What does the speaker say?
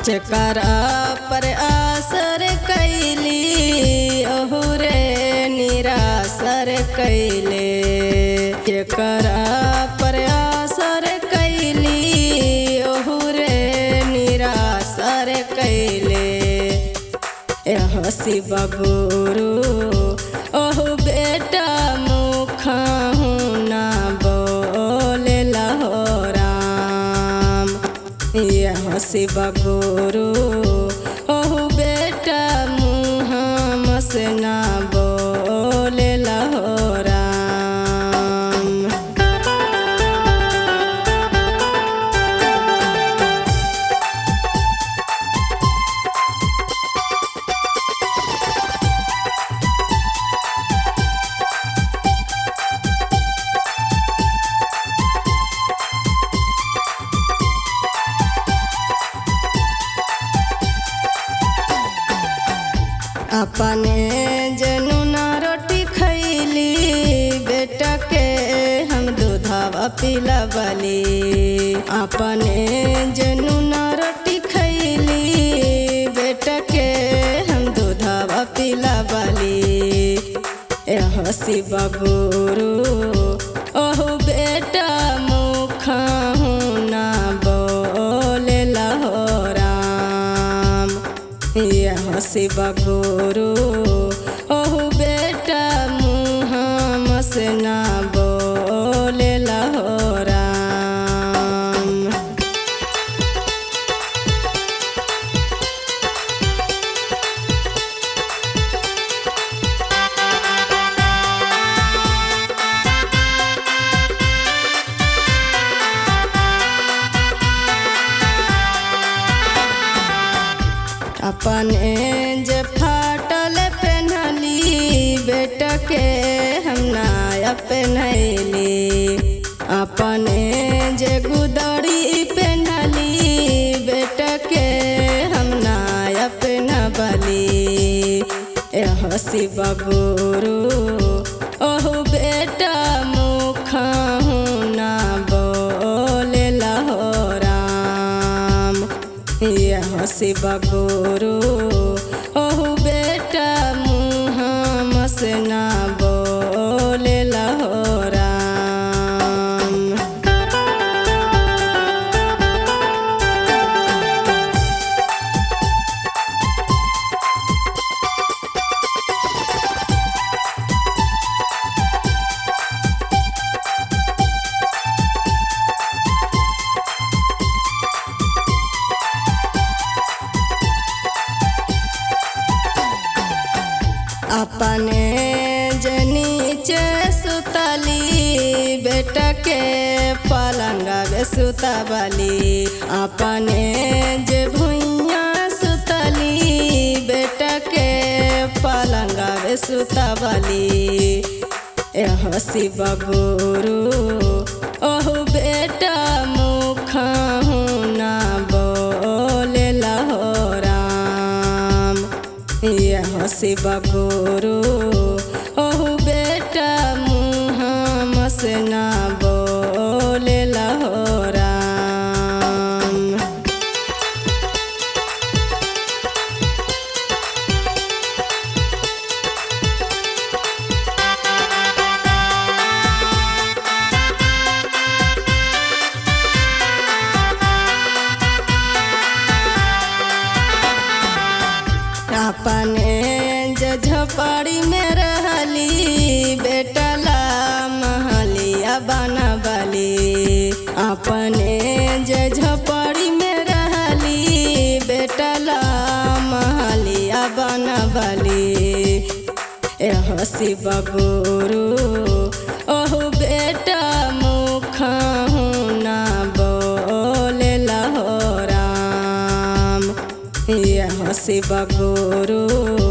चकरा पर आसर कैली ओहू रे निरासर कैले चकरा पर आसर कैली ओहू रे निरासर कैले हसी बगुरु ओहु बेटा मुखा ना बोले लहो राम ये हसी बगुरु ओहु बेटा मुहा मसना बोले लहो राम अपने जनुना रोटी खैली बेटा के हम दूधवा पिलवली अपने जनुना रोटी खैली बेटा के हम दूधवा पिलवली ए हसी बबुरु ओहु बेटा मुखा ना बोले लहो राम ये हसी बगुरु ओहु बेटा मुहा मसना बोले लहो राम अपने जे फाटल पहनली बेटा के हम नया पहनली अपने जे गुदड़ी पहनली बेटा के हम नया पहनबली ए हसी बगुरु ओहु बेटा मुखा ना बोले लहो राम ये हसी बगुरु ओहु बेटा मुहा मसना बोले लहो राम अपने जनीचे सुतली बेटा के पलंगा बे सुतबली अपने जे भुइया सुतली बेटा के पलंगा बे सुतबली ए हसी बगुरु ओहु बेटा मुखा ना बोले लहो राम ये हसी बगुरु ओहु बेटा मुहा मसना बोले लहो राम अपने जे झोपड़ी में रहली बेटा ला महलिया बनबली अपने जे झोपड़ी में रहली बेटा ला महलिया बनबली ए हसी बगुरु ओहु बेटा मुखा ना बोले लहो राम ये हसी बगुरु